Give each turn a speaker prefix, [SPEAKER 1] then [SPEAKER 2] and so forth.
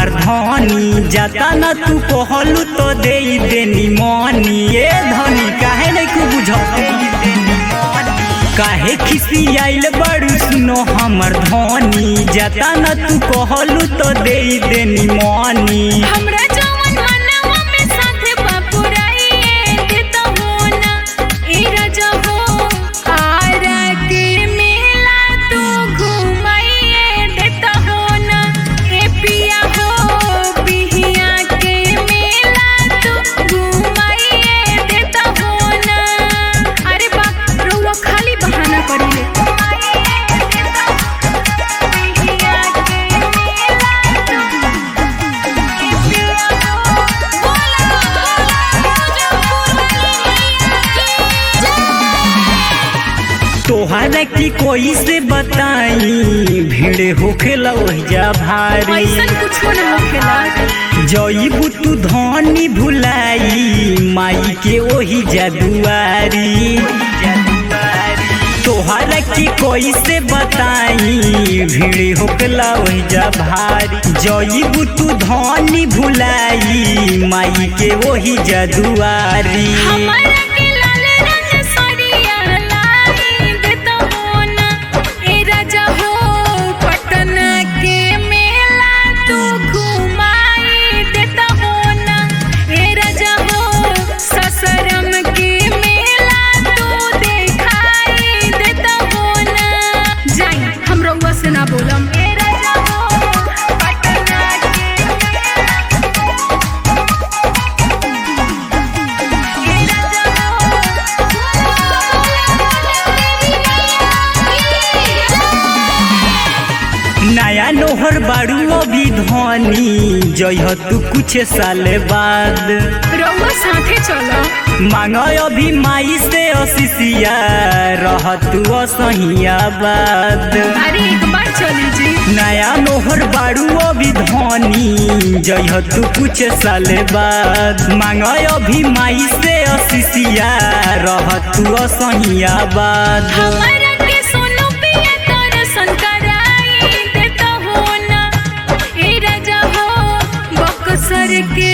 [SPEAKER 1] हमार धनी जाता न तू कहलू तो दे देनी मनी ए धनी काहे नहीं कु बुझ काहे खिसी आइल बड़ू सुनो हमर धनी जाता न तू कहलू तो दे देनी मनी
[SPEAKER 2] हमरा जवन मनवा में साथे बापुराइए देता हो ना ए राजा हो आरा के मेला तू घुमाइए देता हो ना ए पिया हो बिहिया के मेला तू घुमाइए देता हो ना अरे बा रउआ खाली बहाना करिले बिहिया के मेला तू
[SPEAKER 1] तोहरा की कोई से बताई भीड़ होखेला ओहिजा भारी
[SPEAKER 2] ऐसन कुछो न होखेला
[SPEAKER 1] जईबू तू धनी भुलाई माई के ओही जादुआरी तोहरा की कोई से बताई भीड़ होकला ओहिजा भारी जईबू तू धनी भुलाई माई के ओही जादुआरी
[SPEAKER 2] हमारा के लाल रंग साड़िया लाई देता हो ना ए राजा हो पटना के मेला तू घुमाई देता हो ना ए राजा हो ससरम के मेला तू देखाई देता हो ना जाई हम रउआ से ना बोलम ए राजा हो पटना के
[SPEAKER 1] नया नोहर बाड़ू अभी धनी जइह तू कुछ साल बाद
[SPEAKER 2] रउआ साथे चलो
[SPEAKER 1] मांग अभी माई से अशिषिया रह तू असहिया बाद
[SPEAKER 2] अरे एक बार चली जी
[SPEAKER 1] नया नोहर बाड़ू अभी धनी जइह तू कुछ साल बाद मांग अभी माई से अशिषिया रह तू असहिया बाद
[SPEAKER 2] हमारा के सोनू पिया दर्शन कराई देता हो ना ए राजा हो बक्सर के